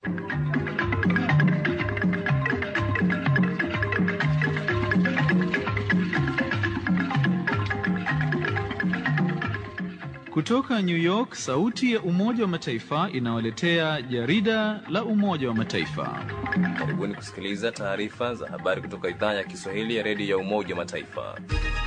Kutoka New York, sauti ya Umoja wa Mataifa inawaletea jarida la Umoja wa Mataifa. Karibuni kusikiliza taarifa za habari kutoka idhaa ya Kiswahili ya redio ya Umoja wa Mataifa.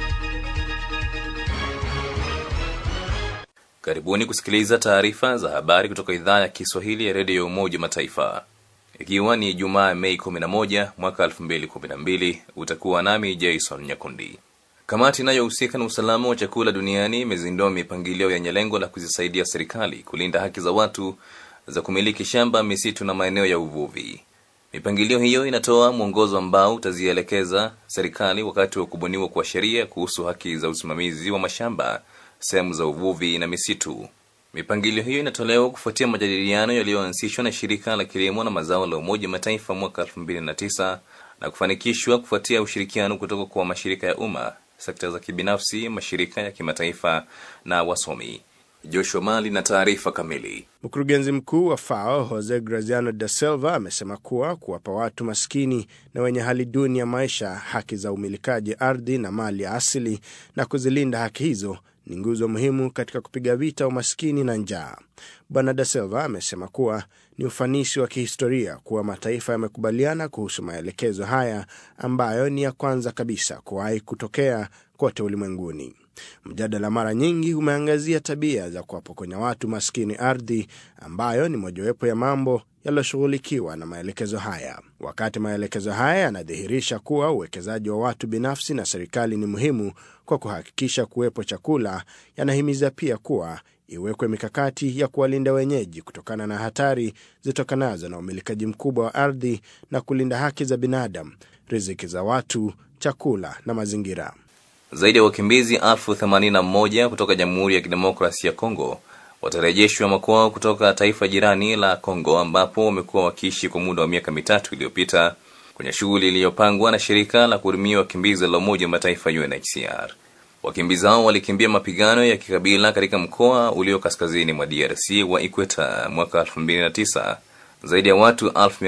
Karibuni kusikiliza taarifa za habari kutoka idhaa ya Kiswahili ya redio ya Umoja wa Mataifa, ikiwa ni Jumaa Mei 11 mwaka 2012. Utakuwa nami Jason Nyakundi. Kamati inayohusika na usalama wa chakula duniani imezindua mipangilio yenye lengo la kuzisaidia serikali kulinda haki za watu za kumiliki shamba, misitu na maeneo ya uvuvi. Mipangilio hiyo inatoa mwongozo ambao utazielekeza serikali wakati wa kubuniwa kwa sheria kuhusu haki za usimamizi wa mashamba, sehemu za uvuvi na misitu. Mipangilio hiyo inatolewa kufuatia majadiliano yaliyoanzishwa na shirika la kilimo na mazao la Umoja wa Mataifa mwaka 2009 na kufanikishwa kufuatia ushirikiano kutoka kwa mashirika ya umma sekta za kibinafsi, mashirika ya kimataifa na wasomi. Joshua Mali na taarifa kamili. Mkurugenzi mkuu wa FAO Jose Graziano da Silva amesema kuwa kuwapa watu maskini na wenye hali duni ya maisha haki za umilikaji ardhi na mali ya asili na kuzilinda haki hizo ni nguzo muhimu katika kupiga vita umaskini na njaa. Bwana da Silva amesema kuwa ni ufanisi wa kihistoria kuwa mataifa yamekubaliana kuhusu maelekezo haya ambayo ni ya kwanza kabisa kuwahi kutokea kote ulimwenguni. Mjadala mara nyingi umeangazia tabia za kuwapokonya watu maskini ardhi, ambayo ni mojawapo ya mambo yaliyoshughulikiwa na maelekezo haya. Wakati maelekezo haya yanadhihirisha kuwa uwekezaji wa watu binafsi na serikali ni muhimu kwa kuhakikisha kuwepo chakula, yanahimiza pia kuwa iwekwe mikakati ya kuwalinda wenyeji kutokana na hatari zitokanazo na umilikaji mkubwa wa ardhi na kulinda haki za binadamu, riziki za watu, chakula na mazingira. Zaidi ya wakimbizi elfu themanini na moja kutoka Jamhuri ya Kidemokrasia ya Kongo watarejeshwa makwao kutoka taifa jirani la Kongo ambapo wamekuwa wakiishi kwa muda wa miaka mitatu iliyopita kwenye shughuli iliyopangwa na shirika la kuhudumia wakimbizi la Umoja wa Mataifa UNHCR. Wakimbizi hao walikimbia mapigano ya kikabila katika mkoa ulio kaskazini mwa DRC wa Ikweta mwaka 2009. Zaidi ya watu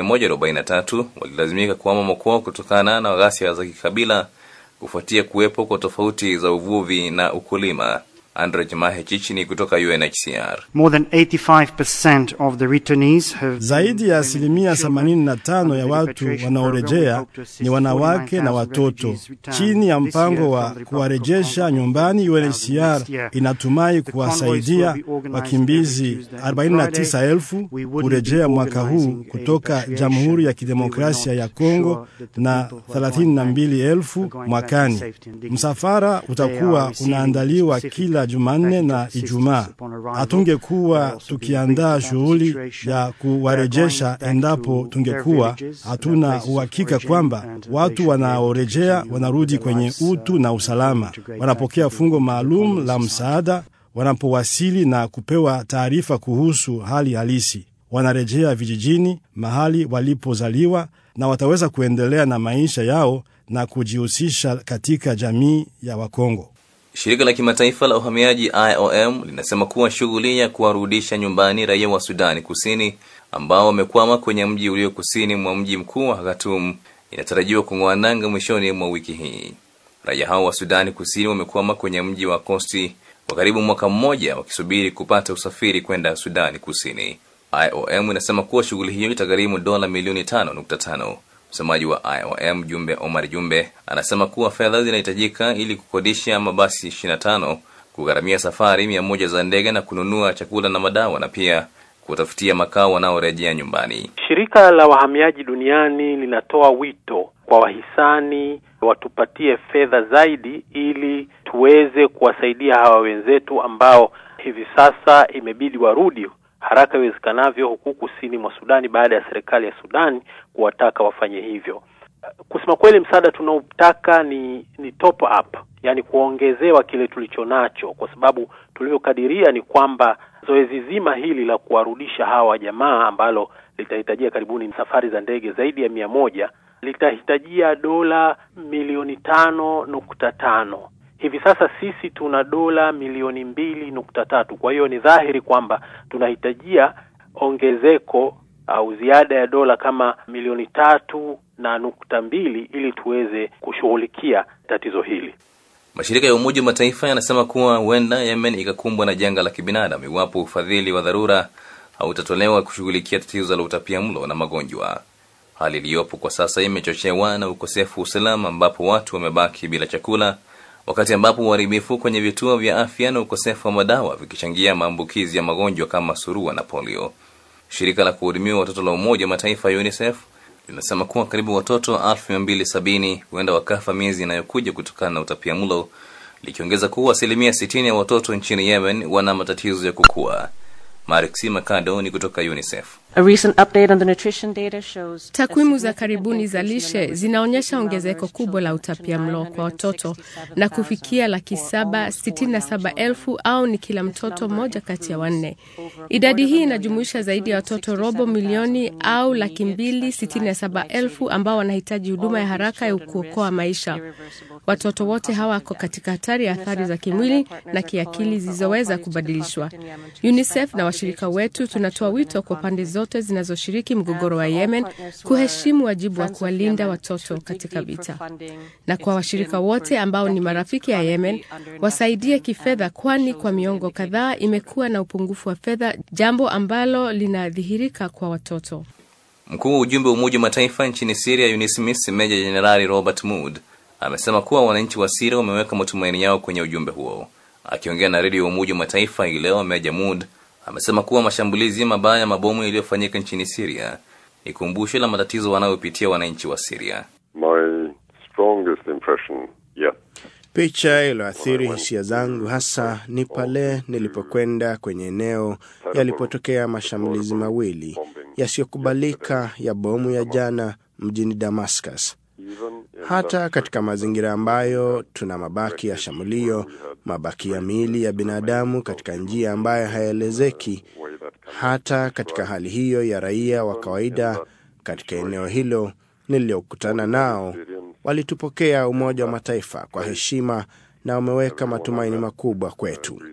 1143 walilazimika kuhama makwao kutokana na ghasia za kikabila kufuatia kuwepo kwa tofauti za uvuvi na ukulima. Andre Jemahe Chichini kutoka UNHCR. More than 85% of the returnees have Zaidi ya asilimia 85 ya watu wanaorejea ni wanawake na watoto. Chini ya mpango wa kuwarejesha nyumbani, UNHCR inatumai kuwasaidia wakimbizi 49,000 kurejea mwaka huu kutoka Jamhuri ya Kidemokrasia ya Kongo na 32,000 mwakani. Msafara utakuwa unaandaliwa kila Jumanne na Ijumaa. Hatungekuwa tukiandaa shughuli ya kuwarejesha endapo tungekuwa hatuna uhakika kwamba watu wanaorejea wanarudi kwenye utu na usalama, wanapokea fungo maalum la msaada wanapowasili na kupewa taarifa kuhusu hali halisi, wanarejea vijijini, mahali walipozaliwa, na wataweza kuendelea na maisha yao na kujihusisha katika jamii ya Wakongo. Shirika la kimataifa la uhamiaji IOM linasema kuwa shughuli ya kuwarudisha nyumbani raia wa Sudani Kusini ambao wamekwama kwenye mji ulio kusini mwa mji mkuu wa Khartoum inatarajiwa kung'oa nanga mwishoni mwa wiki hii. Raia hao wa Sudani Kusini wamekwama kwenye mji wa Kosti kwa karibu mwaka mmoja wakisubiri kupata usafiri kwenda Sudani Kusini. IOM inasema kuwa shughuli hiyo itagharimu dola milioni 5.5. Msemaji wa IOM Jumbe Omar Jumbe anasema kuwa fedha zinahitajika ili kukodisha mabasi 25, kugharamia safari mia moja za ndege na kununua chakula na madawa na pia kutafutia makao wanaorejea nyumbani. Shirika la wahamiaji duniani linatoa wito kwa wahisani watupatie fedha zaidi ili tuweze kuwasaidia hawa wenzetu ambao hivi sasa imebidi warudi haraka iwezekanavyo huku kusini mwa Sudani baada ya serikali ya Sudani kuwataka wafanye hivyo. Kusema kweli, msaada tunaotaka ni ni top up, yani kuongezewa kile tulicho nacho, kwa sababu tulivyokadiria ni kwamba zoezi zima hili la kuwarudisha hawa jamaa ambalo litahitajia karibuni safari za ndege zaidi ya mia moja litahitajia dola milioni tano nukta tano hivi sasa sisi tuna dola milioni mbili nukta tatu kwa hiyo ni dhahiri kwamba tunahitajia ongezeko au ziada ya dola kama milioni tatu na nukta mbili ili tuweze kushughulikia tatizo hili. Mashirika ya Umoja wa Mataifa yanasema kuwa huenda Yemen ikakumbwa na janga la kibinadamu iwapo ufadhili wa dharura hautatolewa kushughulikia tatizo la utapiamlo na magonjwa. Hali iliyopo kwa sasa imechochewa na ukosefu wa usalama, ambapo watu wamebaki bila chakula, wakati ambapo uharibifu kwenye vituo vya afya na ukosefu wa madawa vikichangia maambukizi ya magonjwa kama surua na polio. Shirika la kuhudumia watoto la Umoja wa Mataifa UNICEF linasema kuwa karibu watoto elfu mia mbili sabini huenda wakafa miezi inayokuja kutokana na utapiamlo, likiongeza kuwa asilimia sitini ya watoto nchini Yemen wana matatizo ya kukua. Marixi Makado ni kutoka UNICEF. Takwimu za karibuni za lishe zinaonyesha ongezeko kubwa la utapiamlo kwa watoto na kufikia laki saba sitini na saba elfu au ni kila mtoto mmoja kati ya wanne. Idadi hii inajumuisha zaidi ya watoto robo milioni au laki mbili sitini na saba elfu ambao wanahitaji huduma ya haraka ya kuokoa maisha. Watoto wote hawa wako katika hatari ya athari za kimwili na kiakili zilizoweza kubadilishwa. UNICEF na washirika wetu tunatoa wito kwa pande zote zinazoshiriki mgogoro wa Yemen kuheshimu wajibu wa kuwalinda watoto katika vita, na kwa washirika wote ambao ni marafiki ya Yemen wasaidie kifedha, kwani kwa miongo kadhaa imekuwa na upungufu wa fedha, jambo ambalo linadhihirika kwa watoto. Mkuu wa ujumbe wa Umoja wa Mataifa nchini Siria UNISMIS Meja Jenerali Robert Mood amesema kuwa wananchi wa Siria wameweka matumaini yao kwenye ujumbe huo. Akiongea na redio ya Umoja wa Mataifa hii leo, Meja Mood amesema kuwa mashambulizi mabaya ya mabomu yaliyofanyika nchini Siria ni kumbusho la matatizo wanayopitia wananchi wa Siria. My strongest impression yet Picha iliyoathiri hisia zangu hasa ni pale nilipokwenda kwenye eneo yalipotokea mashambulizi mawili yasiyokubalika ya bomu ya jana mjini Damascus. Hata katika mazingira ambayo tuna mabaki ya shambulio, mabaki ya miili ya binadamu katika njia ambayo hayaelezeki, hata katika hali hiyo ya raia wa kawaida katika eneo hilo niliyokutana nao walitupokea Umoja wa Mataifa kwa heshima na wameweka matumaini makubwa kwetu.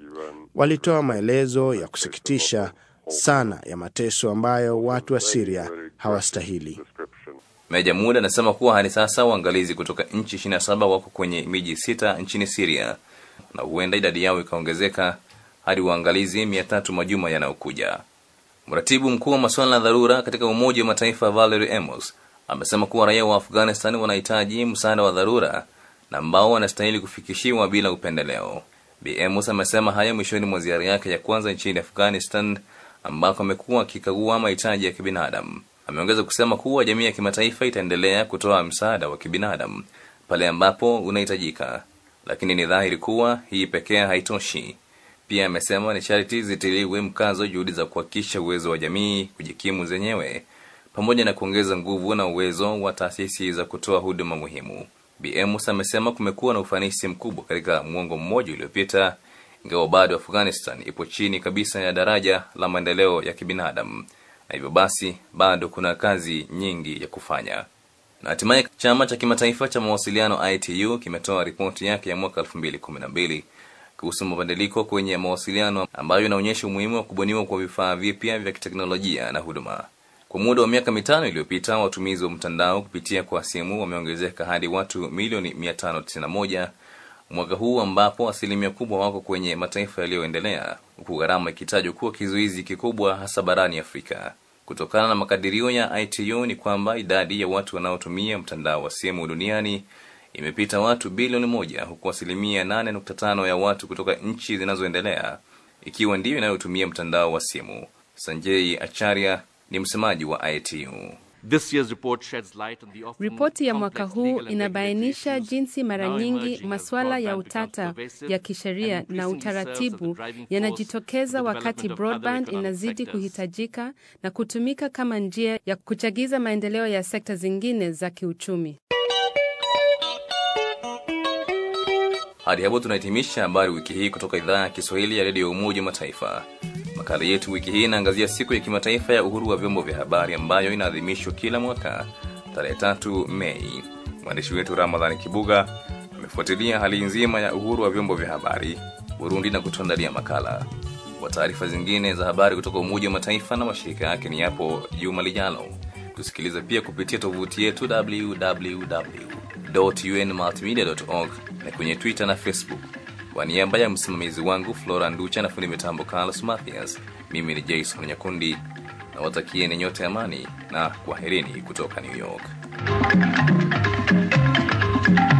Walitoa maelezo ya kusikitisha sana ya mateso ambayo watu wa Siria hawastahili. Meja Mood anasema kuwa hadi sasa waangalizi kutoka nchi 27 wako kwenye miji sita nchini Siria na huenda idadi yao ikaongezeka hadi waangalizi mia tatu majuma yanayokuja. Mratibu mkuu wa masuala ya dharura katika Umoja wa Mataifa Valerie Amos amesema kuwa raia wa Afghanistan wanahitaji msaada wa dharura na ambao wanastahili kufikishiwa bila upendeleo. Bi Amos amesema haya mwishoni mwa ziara yake ya kwanza nchini Afghanistan ambako amekuwa akikagua mahitaji ya kibinadamu. Ameongeza kusema kuwa jamii ya kimataifa itaendelea kutoa msaada wa kibinadamu pale ambapo unahitajika, lakini ni dhahiri kuwa hii pekee haitoshi. Pia amesema ni sharti zitiliwe mkazo juhudi za kuhakikisha uwezo wa jamii kujikimu zenyewe pamoja na kuongeza nguvu na uwezo wa taasisi za kutoa huduma muhimu. Bi Amos amesema kumekuwa na ufanisi mkubwa katika mwongo mmoja uliopita, ingawa bado Afghanistan ipo chini kabisa ya daraja la maendeleo ya kibinadamu na hivyo basi bado kuna kazi nyingi ya kufanya. Na hatimaye chama cha kimataifa cha mawasiliano ITU kimetoa ripoti yake ya mwaka 2012 kuhusu mabadiliko kwenye mawasiliano ambayo inaonyesha umuhimu wa kubuniwa kwa vifaa vipya vya kiteknolojia na huduma. Kwa muda wa miaka mitano iliyopita, watumizi wa mtandao kupitia kwa simu wameongezeka hadi watu milioni 591 mwaka huu, ambapo asilimia kubwa wako kwenye mataifa yaliyoendelea, huku gharama ikitajwa kuwa kizuizi kikubwa hasa barani Afrika. Kutokana na makadirio ya ITU ni kwamba idadi ya watu wanaotumia mtandao wa simu duniani imepita watu bilioni moja, huku asilimia 8.5 ya watu kutoka nchi zinazoendelea ikiwa ndiyo inayotumia mtandao wa simu. Sanjay Acharya ni msemaji wa ITU. Ripoti ya mwaka huu inabainisha jinsi mara nyingi masuala ya utata ya kisheria na utaratibu yanajitokeza wakati broadband inazidi kuhitajika na kutumika kama njia ya kuchagiza maendeleo ya sekta zingine za kiuchumi. Hadi hapo tunahitimisha habari wiki hii kutoka idhaa ya Kiswahili ya redio ya Umoja wa Mataifa. Makala yetu wiki hii inaangazia siku ya kimataifa ya uhuru wa vyombo vya habari ambayo inaadhimishwa kila mwaka tarehe tatu Mei. Mwandishi wetu Ramadhani Kibuga amefuatilia hali nzima ya uhuru wa vyombo vya habari Burundi na kutuandalia makala. Kwa taarifa zingine za habari kutoka Umoja wa Mataifa na mashirika yake ni yapo juma lijalo. Tusikilize pia kupitia tovuti yetu www.unmultimedia.org na kwenye Twitter na Facebook. Kwa niaba ya msimamizi wangu Flora Nducha na fundi mitambo Carlos Mathias, mimi ni Jason Nyakundi na watakieni nyote amani na kwaherini kutoka New York.